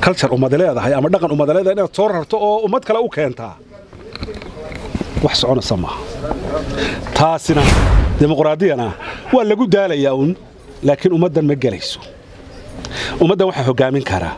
culture ummad leedahay ama dhaqan ummad leedahay inaad soo rarto oo ummad kale u keentaa wax soconaysa maaha taasina dimuqraadiyana waa lagu daalayaa uun laakiin ummaddan ma gelayso ummaddan waxaa hoggaamin karaa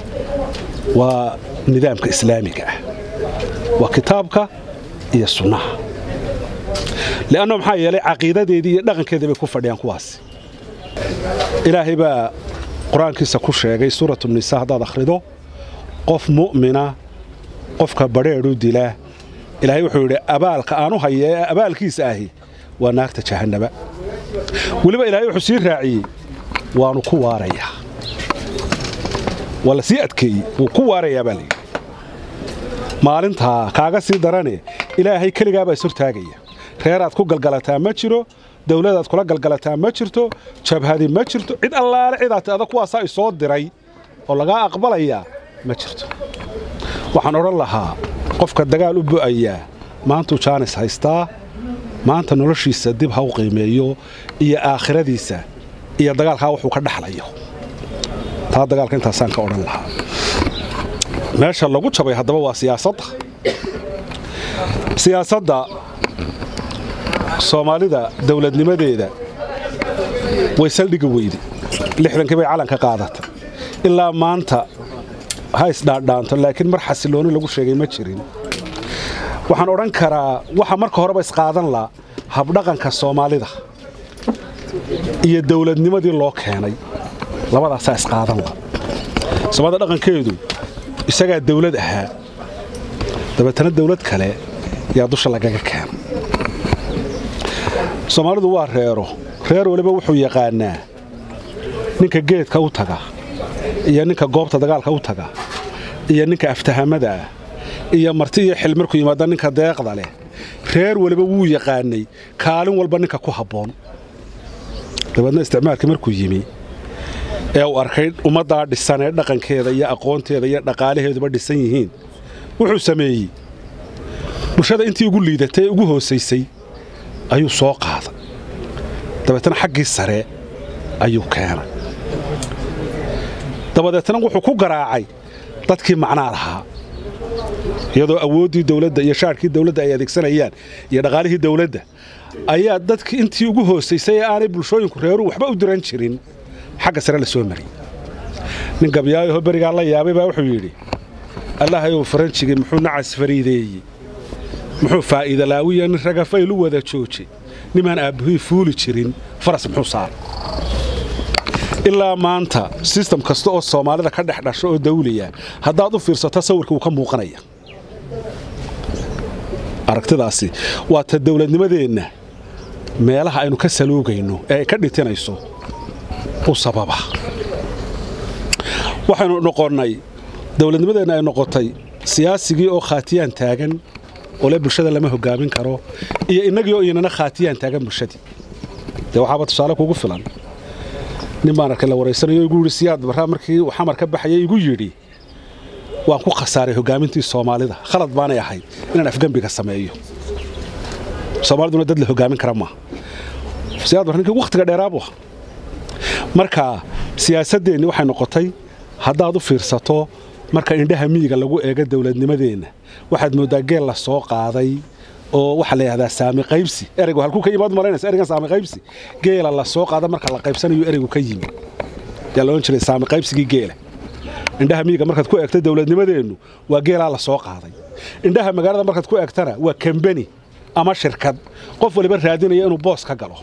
waa nidaamka islaamiga ah waa kitaabka iyo sunnaha le'anno maxaa yeelay caqiidadeedii iyo dhaqankeedii bay ku fadhiyaan kuwaasi ilaahay baa qur-aankiisa ku sheegay suuratu nisa haddaad akhrido qof mu'mina qofka badheedhu dila ilaahay wuxuu yidhi abaalka aanu haya ee abaalkiisa ahi waa naarta jahannaba weliba ilaahay wuxuu sii raaciyey waanu ku waarayaa waa la sii adkeeyey wuu ku waarayaa baa layidhi maalintaa kaaga sii darane ilaahay keligaabaa is hortaagaya reeraad ku galgalataa ma jiro dawladaad kula galgalataa ma jirto jabhadi ma jirto cid allaale cidaad tiada kuwaasaa isoo diray oo lagaa aqbalayaa ma jirto waxaan odhan lahaa qofka dagaal u bu'ayaa maantuu jaanis haystaa maanta noloshiisa dib ha u qiimeeyo iyo aakhiradiisa iyo dagaalkaa wuxuu ka dhaxlayo taa dagaalka intaasaan ka odhan lahaa meesha lagu jabay haddaba waa siyaasadda siyaasadda soomaalida dawladnimadeeda way saldhigi weyde lixdankii bay calanka qaadatay ilaa maanta ha isdhaadhaanto laakiin mar xasilooni lagu sheegay ma jirin waxaan odhan karaa waxa marka horeba isqaadan la habdhaqanka soomaalida iyo dawladnimadii loo keenay labadaasaa isqaadan la soomaalida dhaqankeedu isagaa dawlad ahaa dabeetana dawlad kale yaa dusha lagaga keena soomaalidu waa reero reer weliba wuxuu yaqaanaa ninka geedka u taga iyo ninka goobta dagaalka u taga iyo ninka aftahamada ah iyo marti iyo xil markuu yimaada ninka deeqda leh reer weliba wuu yaqaanay kaalin walba ninka ku habboon dabeedna isticmaalkii markuu yimi ee uu arkay ummaddaa dhisan ee dhaqankeeda iyo aqoonteeda iyo dhaqaalaheeduba dhisan yihiin wuxuu sameeyey bulshada intii ugu liidatay ee ugu hoosaysay ayuu soo qaaday dabeetana xaggii sare ayuu keenay dabadeetna wuxuu ku garaacay dadkii macnaa lahaa iyadoo awooddii dawladda iyo shaarkii dawladda ay adeegsanayaan iyo dhaqaalihii dawladda ayaa dadkii intii ugu hoosaysay ee aanay bulshooyinku reeruhu waxba u diran jirin xagga sare la soo mariyey nin gabyaayaho berigaa la yaabay baa wuxuu yidhi allahayow faranjigii muxuu nacas fariideeyey muxuu faa'iida laawiya nin ragafaylu wada joojay nimaan aabbahii fuuli jirin faras muxuu saaray ilaa maanta sistam kasta oo soomaalida ka dhex dhasho oo dawliya haddaad u fiirsato sawirka wuu ka muuqanaya aragtidaasi waa ta dawladnimadeenna meelaha aynu ka saluugayno ee ay ka dhitinayso u sababa waxaynu noqonnay dawladnimadeenna ay noqotay siyaasigii oo khaatiyaan taagan oo le bulshada lama hogaamin karo iyo innagii oo inana khaatiyaan taagan bulshadii dee waxaaba tusaale kugu filan nin baan arkay la waraysanayo igu yidhi siyaad barraa markii uu xamar ka baxayay igu yidhi waan ku khasaaray hogaamintii soomaalida khalad baanay ahayd inaan afgembiga sameeyo soomaaliduna dad la hogaamin kara maaha siyaad bar ninkii wakhtiga dheeraabu ah marka siyaasaddeenni waxay noqotay haddaad u fiirsato marka indhaha miyiga lagu eego dawladnimadeenna waxaad mooddaa geel la soo qaaday oo waxaa la yidhahdaa saami qaybsi ereygu halkuu ka yimaad malaynaysa ereygan saami qaybsi geela la soo qaada marka la qaybsanayo ereygu ka yimi yaa la odhan jiray saami qaybsigii geela indhaha miyiga markaad ku eegto dawladnimadeennu waa geelaa la soo qaaday indhaha magaalada markaad ku eegtana waa kambeni ama shirkad qof waliba raadinaya inuu boos ka galo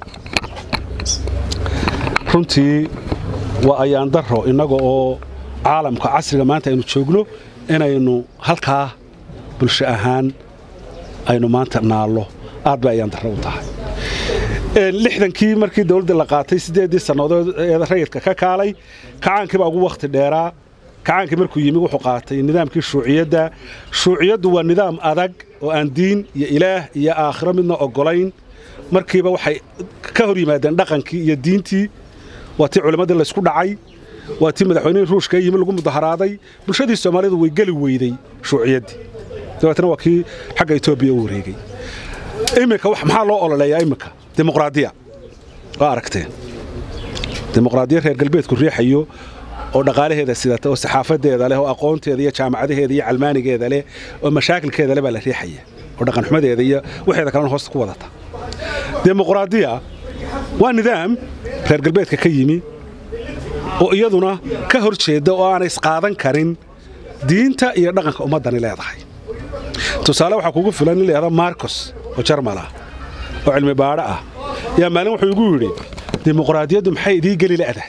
runtii waa ayaan daro innaga oo caalamka casriga maanta aynu joogno inaynu halkaa bulsho ahaan aynu maanta naallo aad bay ayaan darro u tahay lixdankii markii dawladda la qaatay siddeeddii sannadood ee rayidka ka kaalay kacaankii baa ugu wakhti dheeraa kacaankii markuu yimi wuxuu qaatay nidaamkii shuuciyadda shuuciyaddu waa nidaam adag oo aan diin iyo ilaah iyo aakhiro midna oggolayn markiiba waxay ka hor yimaadeen dhaqankii iyo diintii waa tii culimmadii laysku dhacay waa tii madaxweynihii ruushka yimi lagu mudaharaaday bulshadii soomaalidu way geli weyday shuuciyaddii dabeetna waa kii xagga etoobiya u wareegay iminka maxaa loo ololeeyaa iminka dimuqraadiya waa aragteen dimuqraadiya reer galbeedku riixayo oo dhaqaalaheeda sidata oo saxaafadeeda leh oo aqoonteeda iyo jaamacadaheeda iyo calmaanigeeda leh oo mashaakilkeeda leh baa la riixaya oo dhaqanxumadeeda iyo waxeeda kalena hoosta ku wadata dimuqraadiya waa nidaam reer galbeedka ka yimi oo iyaduna ka hor jeedda oo aanay isqaadan karin diinta iyo dhaqanka ummaddani leedahay tusaale waxaa kugu filan in layahda marcos oo jarmal ah oo cilmi baadho ah yaa maalin wuxuu igu yidhi dimuqraadiyaddu maxay idii geli la'dahay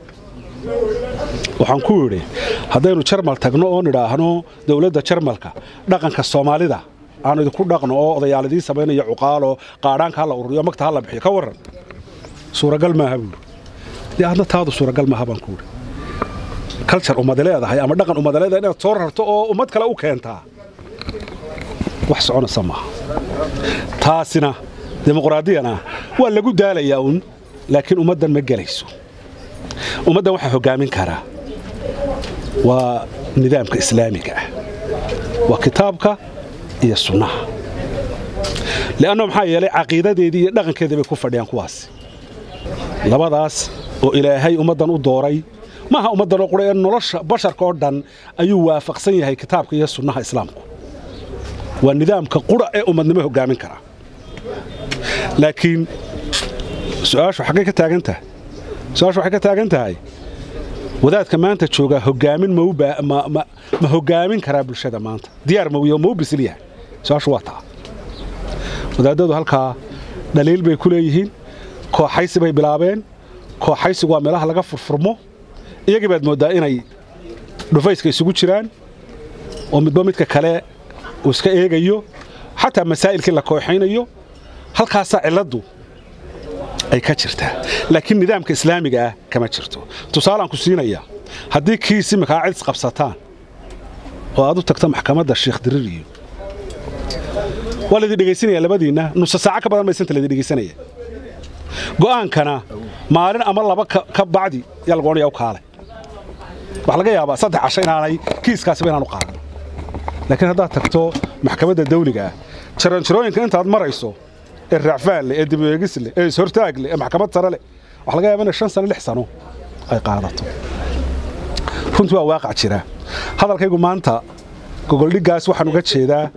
waxaan ku yidhi haddaynu jarmal tagno oo nidhaahno dowladda jarmalka dhaqanka soomaalida aanu idinku dhaqno oo odayaal idiin samaynayo cuqaaloo qaadhaanka ha la ururiyo magta ha la bixiyo ka warran suuragal maaha buuri dee adna taadu suuragal maaha baan ku yidhi kaljar ummad leedahay ama dhaqan ummad leedahay inaad soo rarto oo ummad kale u keentaa wax soconaysa maaha taasina dimuqraadiyana waa lagu daalayaa uun laakiin ummaddan ma gelayso ummaddan waxaa hoggaamin karaa waa nidaamka islaamiga ah waa kitaabka iyo sunnaha le'anno maxaa yeelay caqiidadeedii iyo dhaqankeedii bay ku fadhiyaan kuwaasi labadaas oo ilaahay ummaddan u dooray maaha ummaddan oo qura ee nolosha basharka oo dhan ayuu waafaqsan yahay kitaabka iyo sunnaha islaamku waa nidaamka qura ee ummadnimo hoggaamin karaa laakiin su'aashu xaggay ka taagan tahay su-aashu waxay ka taagan tahay wadaadka maanta joogaa hoggaamin ma hoggaamin karaa bulshada maanta diyaar mawiyo ma u bisil yahay su-aashu waa taa wadaadadu halkaa dhaliil bay ku leeyihiin kooxaysi bay bilaabeen kooxaysigu waa meelaha laga furfurmo iyagii baad mooddaa inay dhufayska isugu jiraan oo midba midka kale uu iska eegayo xataa masaa'ilkii la kooxaynayo halkaasaa cilladdu ay ka jirtaa laakiin nidaamka islaamiga ah kama jirto tusaalaan ku siinaya haddii kiis iminkaa cidis qabsataan oo aad u tagto maxkamadda sheekh diririyo waa laydin dhegaysanaya labadiinna nusa saaco ka badan maysanta laydin dhegaysanaya go'aankana maalin ama laba ka bacdi yaa lagu odhanaya u kaalay waxaa laga yaabaa saddex casho inaanay kiiskaasiba inaanu qaadan laakiin haddaad tagto maxkamadda dawliga ah jaranjarooyinka intaad marayso ee raacfaan leh ee dibeegis leh ee ishortaag leh ee maxkamad sare leh waxaa laga yaaba inay shan sano lix sano ay qaadato runtii waa waaqac jira hadalkaygu maanta gogoldhiggaas waxaan uga jeedaa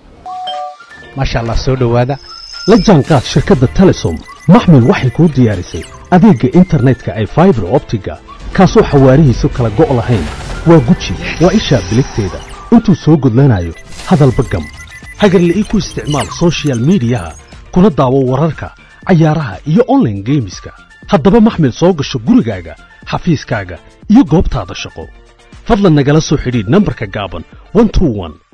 maasha allah soo dhowaada la jaanqaad shirkadda telesom maxmil waxay kuu diyaarisay adeegga internetka ay faibar optiga kaasoo xawaarihiisu kala go' lahayn waa guji waa ishaa biligteeda intuu soo gudlanayo hadalba gam hagarle ii ku isticmaal soshiyal miidiyaha kuna daawo wararka cayaaraha iyo onlaine geemiska haddaba maxmil soo gasho gurigaaga xafiiskaaga iyo goobtaada shaqo fadlan nagala soo xidhiidh nambarka gaaban